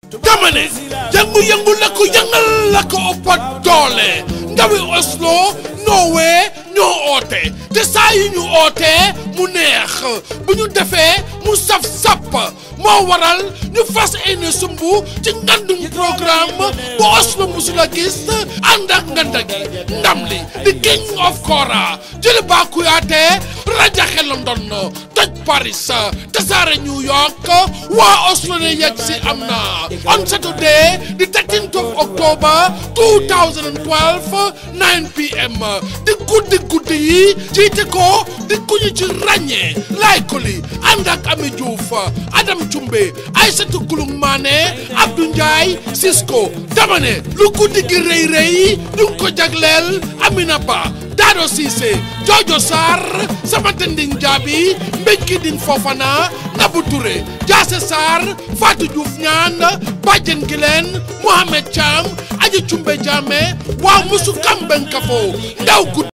dama ne yëngu-yëngu la ko yëngal la ko ëppa doole ndawi Oslo Norway ñoo oote te saa yi ñu ootee mu neex bu ñu defee mu saf sapp moo waral ñu fas yéene sumbu ci ngandum programme bu Oslo musula gis ànd ak nganda gi ndam li di king of kora jëli baa kuyaate rajaxe London toj Paris tasaare New York waa Oslo ne yegg si am na on Saturday the 13th of October 2012 9 pm di guddi guddi yi jiite ko di kuñu ci ràññee laay ko li ànd ak Ami Diouf Adam Cumbe Aïssatou Gulung Mané Abdou Ndiaye Cisco dama ne lu guddi gi rëy rëy ñu ngi ko jagleel Amina Ba Dado Cissé Jojo Sarr sama tending jaabi mbéjki din Fofana Nabou Touré Jaase Sarr Fatou Diouf ñaan Badiane Gileen Mohamed Thiam Aji Cumbe Jaame waa musu Kamben Kafo ndaw guddi